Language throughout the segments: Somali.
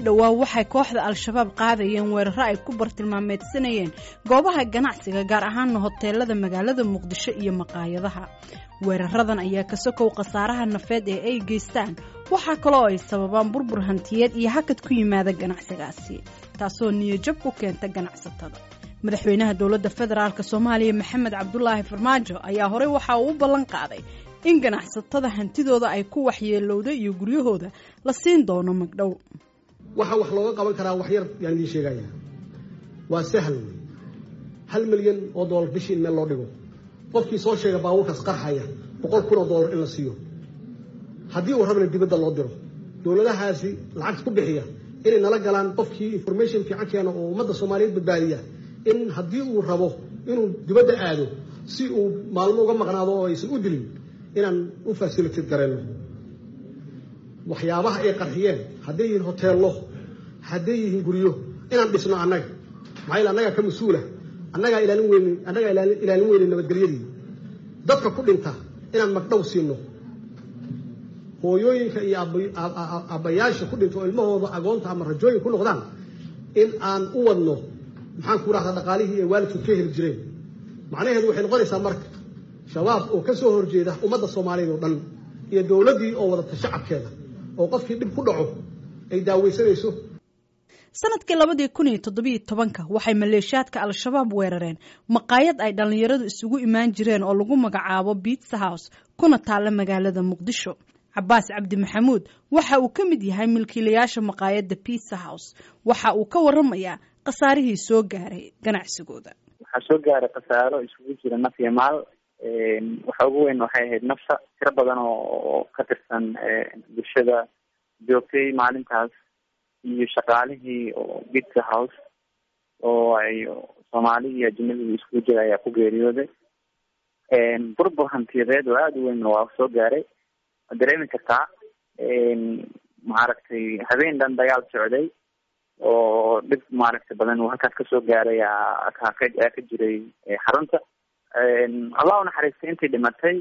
dhowaa waxay kooxda al-shabaab qaadayeen weeraro ay ku bartilmaameedsanayeen goobaha ganacsiga gaar ahaana hoteelada magaalada muqdisho iyo maqaayadaha weeraradan ayaa ka sokow khasaaraha nafeed ee ay geystaan waxaa kaloo ay sababaan burbur hantiyeed iyo hakad ku yimaada ganacsigaasi taasoo niyajab ku keenta ganacsatada madaxweynaha dowladda federaalk soomaaliya maxamed cabdulaahi farmaajo ayaa horey waxa uu u ballan qaaday in ganacsatada hantidooda ay ku waxyeelowda iyo guryahooda la siin doono magdhow waxa wax looga qaban karaa wax yar yaan idiin sheegaya waa sahal wey hal milyan oo dollar bishii in meel loo dhigo qofkii soo sheega baabuurkaas qarxaya boqol kun oo dollar in la siiyo haddii uu rabana dibadda loo diro dowladahaasi lacagta ku bixiya inay nala galaan qofkii information fiican keena oo ummadda soomaaliyeed badbaadiya in haddii uu rabo inuu dibadda aado si uu maalmo uga maqnaado oo aysan u dilin inaan u fasilitad garayno waxyaabaha ay qarxiyeen hadday yihiin hoteello hadday yihiin guryo inaan dhisno annaga maxaa yeel annagaa ka mas-uula annagaa ilaalin weyne annagaa ilaalin weyne nabadgelyadii dadka ku dhinta inaan magdhow siino hooyooyinka iyo aabbayaasha ku dhinta oo ilmahooda agoonta ama rajooyin ku noqdaan in aan u wadno maxaan ku rahdaa dhaqaalihii ay waalidkood ka heli jireen macnaheedu waxay noqonaysaa marka shabaab oo ka soo horjeeda ummadda soomaaliyeed oo dhan iyo dowladdii oo wadata shacabkeeda oo qofkii dhib ku dhaco ay daaweysanayso sanadkii labadii kun iyo toddobiyo tobanka waxay maleeshiyaadka al-shabaab weerareen maqaayad ay dhallinyaradu isugu imaan jireen oo lagu magacaabo biitsa house kuna taalla magaalada muqdisho cabaas cabdi maxamuud waxa uu ka mid yahay milkiilayaasha maqaayadda bitsa house waxa uu ka waramayaa khasaarihii soo gaaray ganacsigooda waxaa soo gaaray khasaaro isugu jira naf iyo maal waxa ugu weyn waxay ahayd nafta tiro badan oo ka tirsan bulshada joogtay maalintaas iyo shaqaalihii oo bitsa house oo ay soomaali iyo ajinadigu iskugu jira ayaa ku geeriyooday burbur hantiyadeed oo aada u weyn waa soo gaaray waad dareemi kartaa maaragtay habeen dhan dagaal socday oo dhib maaragtay badan uu halkaas kasoo gaaray aa ka jiray xarunta allah u naxariistay intii dhimatay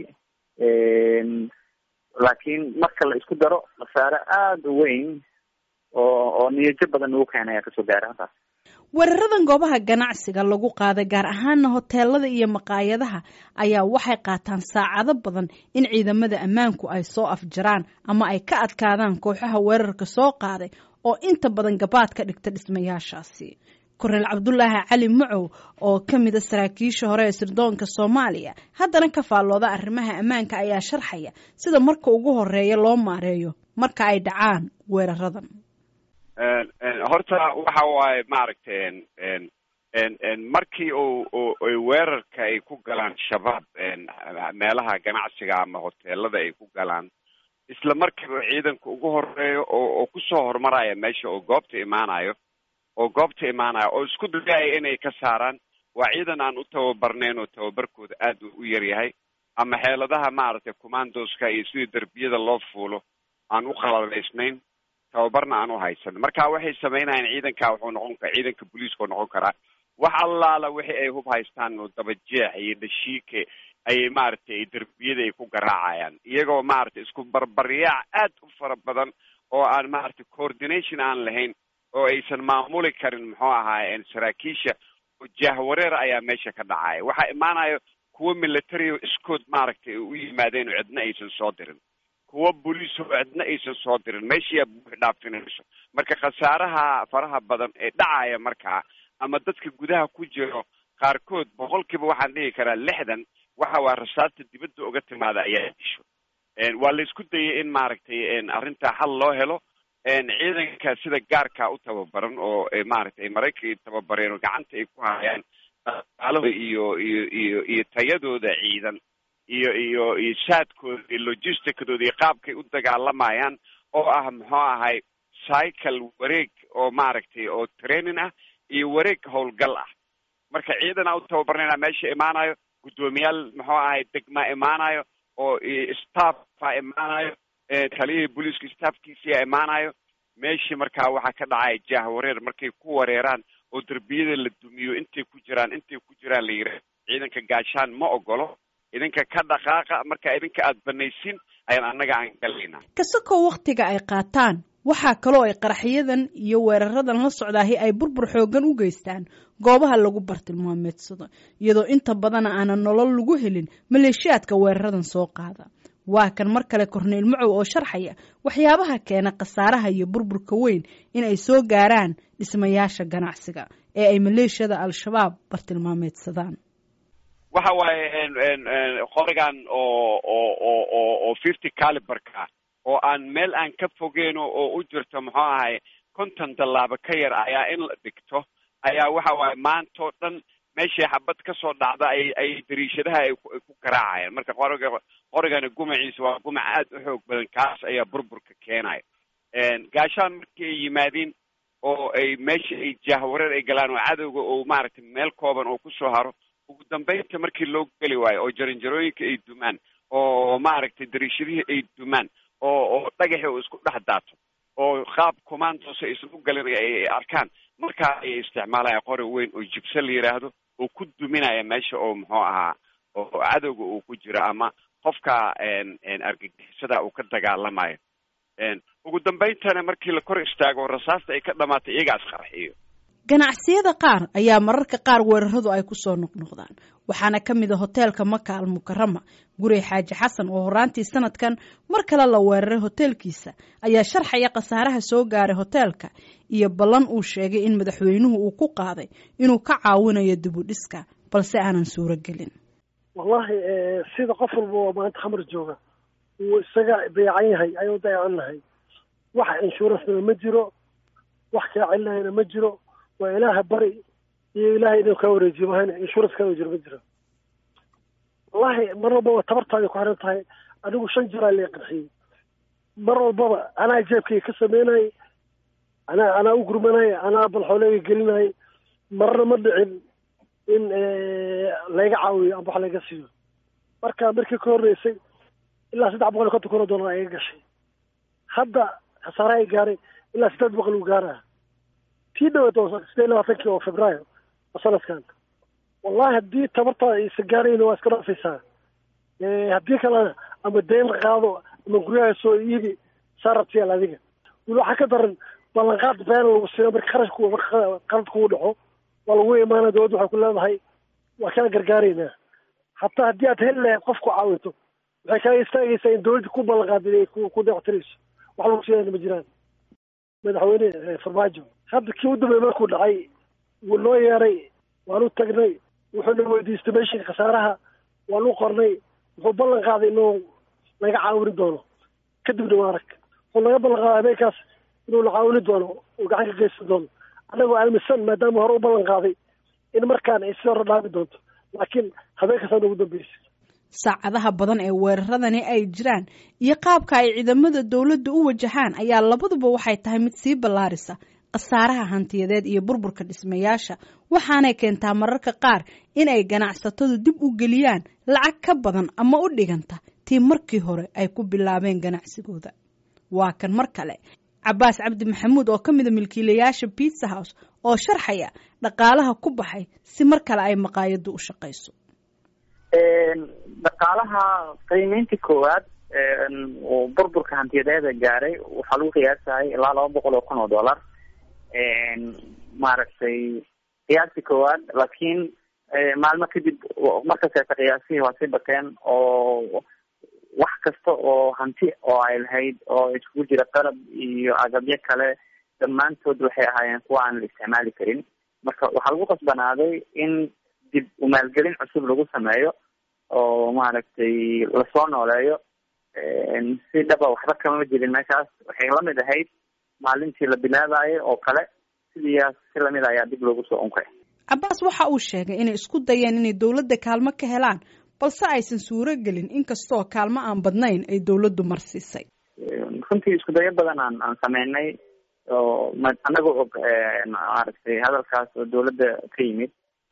laakiin marka la isku daro khasaare aada u weyn oo oo niyajo badan ugu keenay ayaa kasoo gaaray halkaas weeraradan goobaha ganacsiga lagu qaaday gaar ahaana hoteelada iyo maqaayadaha ayaa waxay qaataan saacado badan in ciidamada ammaanku ay soo afjaraan ama ay ka adkaadaan kooxaha weerarka soo qaaday oo inta badan gabaad ka dhigta dhismayaashaasi korneel cabdulaahi cali macow oo ka mida saraakiisha hore ee sirdoonka soomaaliya haddana ka faallooda arrimaha ammaanka ayaa sharxaya sida marka ugu horeeya loo maareeyo marka ay dhacaan weeraradan horta waxa waaye maaragtay markii u weerarka ay ku galaan shabaab meelaha ganacsiga ama hoteelada ay ku galaan isla markiiba ciidanka ugu horeeyo oo oo kusoo horumaraya meesha oo goobta imaanayo oo goobta imaanaya oo isku dayaya inay ka saaraan waa ciidan aan u tababarnayn oo tababarkooda aad u yar yahay ama xeeladaha maaragtay commandoska iyo sidii derbiyada loo fuulo aan u qalalaysnayn tababarna aan u haysan marka waxay sameynayaan ciidanka wuxuu noqon kara ciidanka booliiska oo noqon karaa wax allaala wixii ay hub haystaan oo dabajeex iyo dhashiike ayay maaragtay derbiyada ay ku garaacayaan iyagoo maaragtay isku barbaryaac aad u fara badan oo aan maaragtay coordination aan lahayn oo aysan maamuli karin muxuu ahaaye saraakiisha oo jahwareer ayaa meesha ka dhacaya waxaa imaanayo kuwo military iskood maaragtay u yimaadeen oo cidna aysan soo dirin kuwo boliis oo cidna aysan soo dirin meeshiyaa buuxi dhaafinayso marka khasaaraha faraha badan ee dhacaya markaa ama dadka gudaha ku jiro qaarkood boqolkiiba waxaan dhihi karaa lixdan waxa waa rasaasta dibadda uga timaada ayaa disho waa la isku dayay in maaragtay arrintaa xal loo helo ciidanka sida gaarka u tababaran oo maaragtay maraykanka tababareen oo gacanta ay ku hayaan dhaqaalahooda iyo iyo iyo iyo tayadooda ciidan iyo iyo iyo saadkooda iyo logisticdooda iyo qaabkay u dagaalamayaan oo ah muxuu ahay cycle wareeg oo maaragtay oo training ah iyo wareeg howlgal ah marka ciidan a u tababarnayna meesha imaanayo guddoomiyaal muxuu ahay degma imaanayo oo staffa imaanayo taliyihii booliiska staffkiisia imaanayo meeshii markaa waxaa ka dhacaya jahwareer markay ku wareeraan oo derbiyada la dumiyo intay ku jiraan intay ku jiraan la yidhaah ciidanka gaashaan ma ogolo idinka ka dhaqaaqa marka idinka aada banaysin ayaan annaga aan galaynaa kasakoo wakhtiga ay qaataan waxaa kaloo ay qaraxyadan iyo weeraradan la socdaahi ay burbur xoogan u geystaan goobaha lagu bartilmaameedsado iyadoo inta badana aanan nolol lagu helin maleeshiyaadka weeraradan soo qaada waa kan mar kale korneyl macow oo sharxaya waxyaabaha keena khasaaraha iyo burburka weyn in ay soo gaaraan dhismayaasha ganacsiga ee ay maleeshiyada al-shabaab bartilmaameedsadaan waxa waaye qorigan oo oo oo oo oo fifty caliberka oo aan meel aan ka fogeyno oo u jirto muxuu ahay konton tallaabo ka yar ayaa in la dhigto ayaa waxa waaye maantao dhan meeshii xabad kasoo dhacda ay ay dariishadaha ay ku garaacayaan marka qoriga qorigana gumaciisa waa gumac aad u xoog badan kaas ayaa burburka keenaya gaashaan markii ay yimaadiin oo ay meesha ay jahwareer ay galaan oo cadowga oo maaragtay meel kooban oo kusoo haro ugu dambeynta markii loo geli waayo oo jaranjarooyinka ay dumaan oo maaragtay dariishadihii ay dumaan oo oo dhagaxi oo isku dhex daato oo qaab commandos aysan u galin ay arkaan markaa ayay isticmaalaya qori weyn oo jibse la yidhaahdo oo ku duminaya meesha oo muxuu ahaa oo cadowga uu ku jiro ama qofka argagixisada uu ka dagaalamayo ugu dambayntana markii la kor istaago rasaasta ay ka dhamaatay iyagaas qarxiyo ganacsiyada qaar ayaa mararka qaar weeraradu ay kusoo noqnoqdaan waxaana ka mid a hoteelka maka al mukarama gurey xaaji xasan oo horaantii sanadkan mar kale la weeraray hoteelkiisa ayaa sharxaya khasaaraha soo gaaray hoteelka iyo ballan uu sheegay in madaxweynuhu uu ku qaaday inuu ka caawinayo dibudhiska balse aanan suuro gelin wallahi sida qof walba oo maanta khamar jooga wuu isaga dayacan yahay ayuu dayacan nahay wax inshuurancena ma jiro wax kaa celinayana ma jiro waa ilaaha bari iyo ilaahay inuu kaa wareejiyo mahayna insurance kaa jiro ma jiro wallahi mar walbaba tabartaada ku xiran tahay anigu shan jiraa lee qarxiyey mar walbaba anaa jeebkayga ka sameynayay anaa anaa u gurmanaya anaa balxooleega gelinayay marna ma dhicin in layga caawiyo amba wax layga siiyo marka markii ka horreysay ilaa saddex boqol iyo konton kun oo dollar ayaga gashay hadda khasaare ay gaaray ilaa siddeed boqol uu gaaraya tii dhaweed oo sideed iyo labaatankii oo februaayo oo sanadkan wallahi haddii tabartaada aysan gaarayna waa iska dhaafaysaa haddii kalena ama deyn qaado ama guryaha soo iibi saarabtiyaal adiga wili waxaa ka daran ballanqaad been lagu siiyo marka kharashku marka qalad kugu dhaco waa lagu imaana dowladda waxay ku leedahay waa kaa gargaaraynaa hataa haddii aad heli lahayd qof ku caawinto waxay kaaga istaagaysaa in dowladda ku ballanqaadin ay ku deeqtirayso wax lagu siiyana ma jiraan madaxweyne farmaajo hadda kii u dambeey markuu dhacay wuu noo yeeray waan u tagnay wuxuuna weydiistay meeshii khasaaraha waan u qornay wuxuu ballan qaaday inuu naga caawini doono kadibna waa arag wuxuu naga ballan qaaday habeenkaas inuu na caawini doono uu gacan ka geysan doono annagoo aaminsan maadaama hore u ballan qaaday in markaan ay si hore dhaami doonto laakiin habeenkaasaan ugu dambeysay saacadaha badan ee weeraradani ay jiraan iyo qaabka ay ciidamada dowladda u wajahaan ayaa labaduba waxay tahay mid sii ballaarisa khasaaraha hantiyadeed iyo burburka dhismayaasha waxaanay keentaa mararka qaar inay ganacsatadu dib u geliyaan lacag ka badan ama u dhiganta tii markii hore ay ku bilaabeen ganacsigooda waa kan mar kale cabaas cabdi maxamuud oo ka mida milkiilayaasha bitsa house oo sharxaya dhaqaalaha ku baxay si mar kale ay maqaayaddu u shaqayso dhaqaalaha qiimeyntii koowaad uu burburka hantiyadeeda gaaray waxaa lagu qiyaasayay ilaa laba boqol oo kun oo dollar maaragtay qiyaastii koowaad laakiin maalmo kadib markaseeta qiyaasihii waa sii bateen oo wax kasta oo hanti oo ay lahayd oo iskugu jira qalab iyo agabyo kale dhammaantood waxay ahaayeen kuwa aan la isticmaali karin marka waxaa lagu qasbanaaday in dib umaalgelin cusub lagu sameeyo oo maaragtay lasoo nooleeyo si dhaba waxba kama jirin meeshaas waxay lamid ahayd maalintii la bilaabayo oo kale sidiias si lamid ayaa dib loogu soo unkay cabaas waxa uu sheegay inay isku dayeen inay dowladda kaalmo ka helaan balse aysan suuro gelin inkastoo kaalmo aan badnayn ay dowladdu marsiisay runtii isku dayo badan aan aan sameynay oo anagoo og maaragtay hadalkaas oo dowladda ka yimid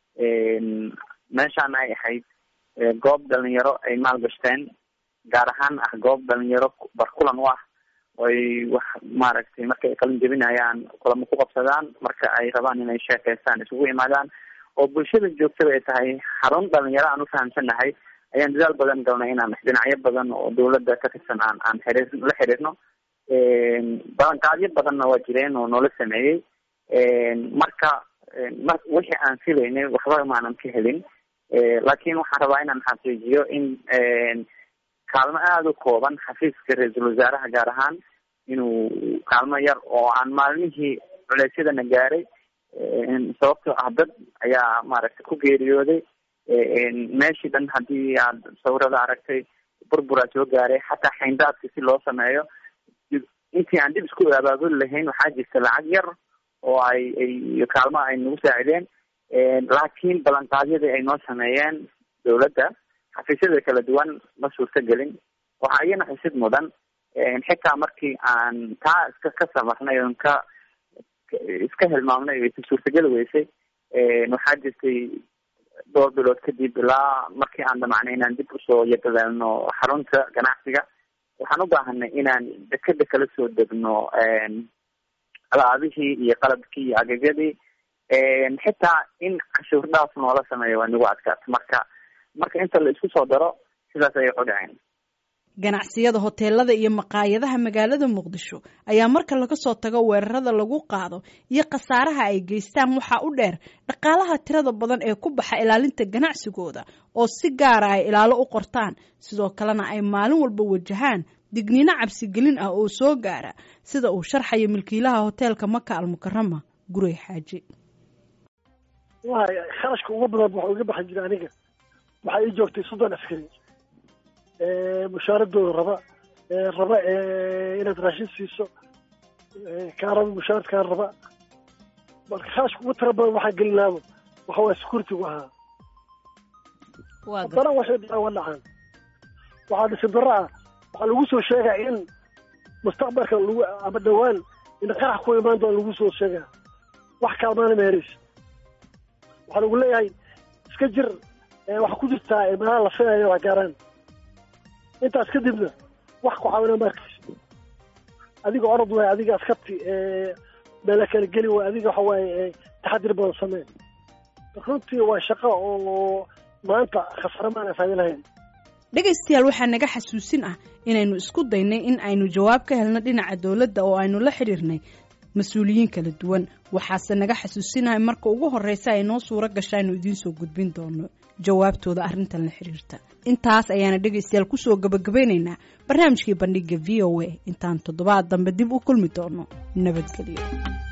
meeshaan ay ahayd goob dhalinyaro ay maalgashteen gaar ahaan ah goob dhalinyaro barkulan u ah oy wax maaragtay marka ay qalin jebinayaan kulamo ku qabsadaan marka ay rabaan inay sheekeystaan isugu imaadaan oo bulshada joogtada ay tahay xarun dhalinyaro aan ufahamsanahay ayaan dadaal badan galnay inaan dhinacyo badan oo dowladda ka tirsan aan aan xiriir la xiriirno balanqaadyo badanna waa jireen oo noola sameeyey marka mar wixii aan filaynay waxba maanan ka helin laakiin waxaan rabaa inaan xaqiijiyo in kaalmo aada u kooban xafiiska ra-iisul wasaaraha gaar ahaan inuu kaalmo yar oo aan maalmihii culeysyadana gaaray sababtoo ah dad ayaa maaragtay ku geeriyooday meeshii dhan haddii aad sawirada aragtay burburaa soo gaaray xataa xayndaadka si loo sameeyo intii aan dib isku abaabuli lahayn waxaa jirta lacag yar oo ay ay kaalmo ay nagu saacideen laakiin balanqaadyadii ay noo sameeyeen dawladda xafiisyada kala duwan ma suurta gelin waxaa iyana xusid mudan xitaa markii aan taa iska ka samarnay oon ka iska hilmaamnay aysa suurtageli weysay waxaa jirtay dhowr bilood kadib ilaa markii aan damacnay inaan dib usoo yagaleelno xarunta ganacsiga waxaan u baahanay inaan dekeda kala soo degno alaabihii iyo qalabkii iyo agagadii xitaa in cashuur dhaaf noola sameeyo waa nagu adkaata marka marka inta la isku soo daro sidaas ayay qudhaceen ganacsiyada hoteelada iyo maqaayadaha magaalada muqdisho ayaa marka laga soo tago weerarada lagu qaado iyo khasaaraha ay geystaan waxaa u dheer dhaqaalaha tirada badan ee ku baxa ilaalinta ganacsigooda oo si gaara ay ilaalo u qortaan sidoo kalena ay maalin walba wajahaan digniino cabsigelin ah oo soo gaara sida uu sharxayo milkiilaha hoteelka maka almukarama gurey xaaji waay kharashka ugu badan waxa iga baxan jira aniga waxaa ii joogtay soddon askari mushaaradooda raba raba inaad raashin siiso kaa raba mushaarad kaa raba marka kharashka ugu tira badan waxaa gelinaaba waxa waaya security-gu ahaa haddana waxay dhacaan wa dhacaan waxaa dhisi daro ah waxaa lagu soo sheegaa in mustaqbalka lagu ama dhawaan in qarax ku imaan doona lagu soo sheegaa wax kaalmaana ma heraysa waxaa lagu leeyahay iska jir waxaa ku jirtaa meelaha la filayo waa gaaraan intaas kadibna wax ku caawina ma arkaysa adiga orod waay adiga askarti meela kala geli waay adiga waxa waaye taxadir badan samee runtii waa shaqo oo maanta khasare maana faa'ido lahayn dhegaystayaal waxaa naga xasuusin ah inaynu isku daynay in aynu jawaab ka helno dhinaca dowladda oo aynu la xidhiirnay mas-uuliyiin kala duwan waxaase naga xasuusinahay marka ugu horreysa ay noo suuro gasha aynu idiin soo gudbin doono jawaabtooda arrintan la xidhiirta intaas ayaana dhegaystayaal kusoo gabagabaynaynaa barnaamijkii bandhiga v o a intaan toddobaad dambe dib u kulmi doono nabadgelyo